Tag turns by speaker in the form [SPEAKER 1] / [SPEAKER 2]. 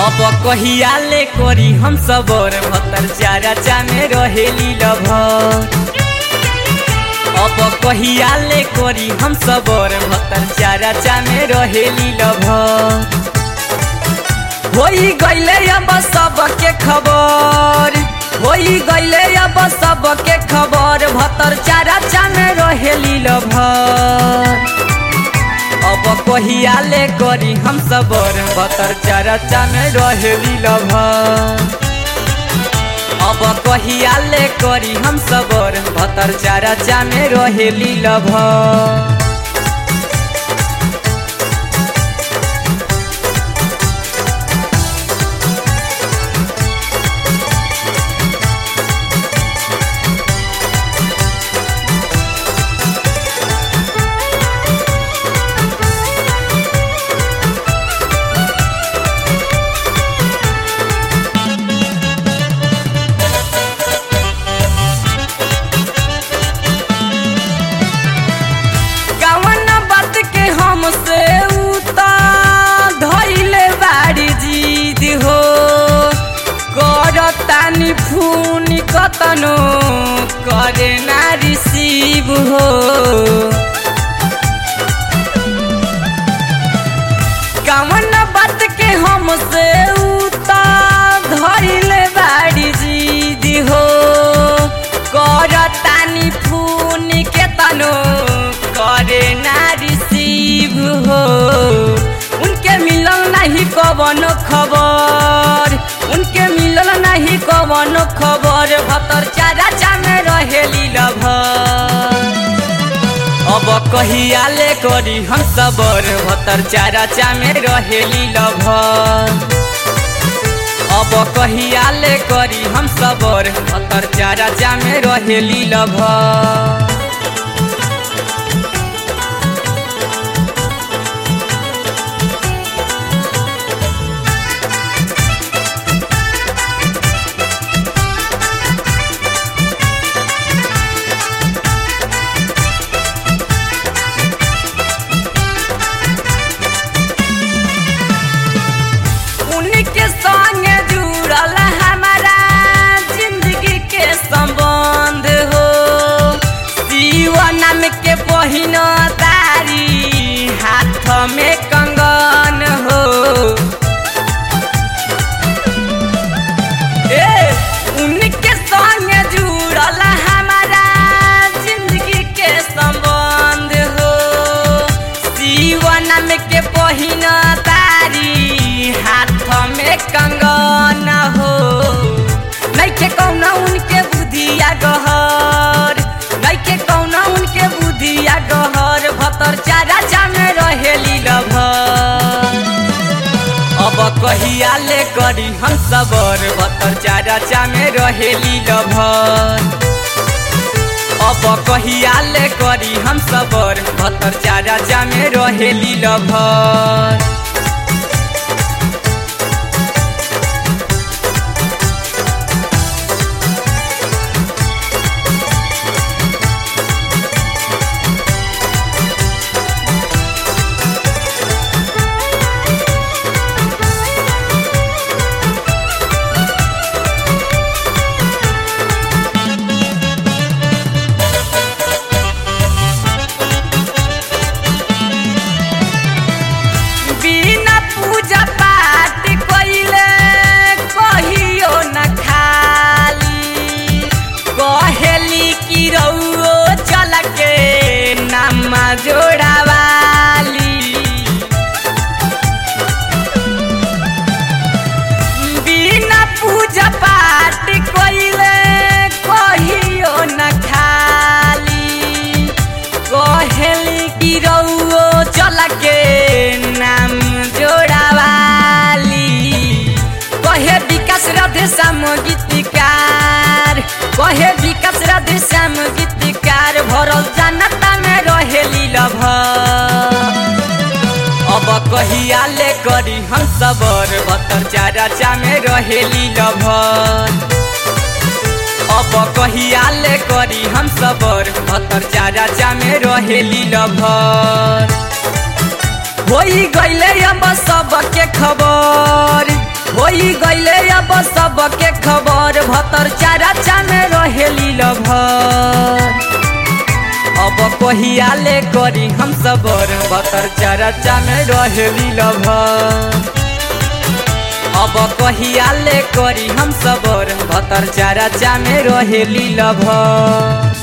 [SPEAKER 1] अब कहिया ले करी हम सबर भतर चारा चामे रहेली लभर अब कहिया ले करी हम सबर भतर चारा चामे रहेली लभर होई गईले अब सबके खबर होई गईले अब सबके खबर भतर चारा चामे रहेली लभर अब कहिया ले करी हम सबर भतर चारा चामे रहेली लभर अब कहिया ले करी हम सबर भतर चारा चामे रहेली लभर कवन बात के हमसे उता धैले बाड़ी जीद हो करतानी फोन कतनो करे ना रिसीव हो कवन बात के हमसे उता धैले बाड़ी जीद हो करतानी फोन के तनो करे ना रिसीव हो उनके मिलल नहीं कवन खबर उनके मिलल नहीं कवन खबर भतर चारा चामे रहेली लभर अब कहिया ले करी हम सबर भतर चारा चामे रहेली लभर अब कहिया ले करी हम सबर भतर चारा चामे रहेली लभर उनके संगे जुड़ल हमारा जिंदगी के संबंध हो शिव नाम के पहिन तारी हाथ में कंगन हो ए उनके संगे जुड़ल हमारा जिंदगी के संबंध हो शिव नाम के पहिन तारी हाथ में कंगन हो नैखे कौना उनके बुधिया गहर नैखे कौना उनके बुधिया गहर भतर चारा चामे रहेली लभर अब कहिया ले करी हम सबर भतर चारा चामे रहेली लभर अब कहिया ले करी हम सबर भतर चारा चामे रहेली लभर बिना पूजा पाठ कइले कहियो न खाली कहेली कि रउओ चल के नामा जोड़ावाली बिना पूजा पाठ कइले कहियो न खाली कहेली कि रउओ चल के नाम जोड़ावाली कहे विकास राधे श्याम गीतकार कहे विकास राधे श्याम गीतकार भरल जनता में रहेली लभर अब कहिया ले करी हम सबर भतर चारा चामे रहेली लभर अब कहिया ले करी हम सबर भतर चारा चामे रहेली लभर होई गईले अब सबके खबर जब सबके खबर भतर चारा में रहेली लभर अब कहिया ले करी हम सबर भतर चारा में रहेली लभर अब कहिया ले करी हम सबर भतर चारा में रहेली लभर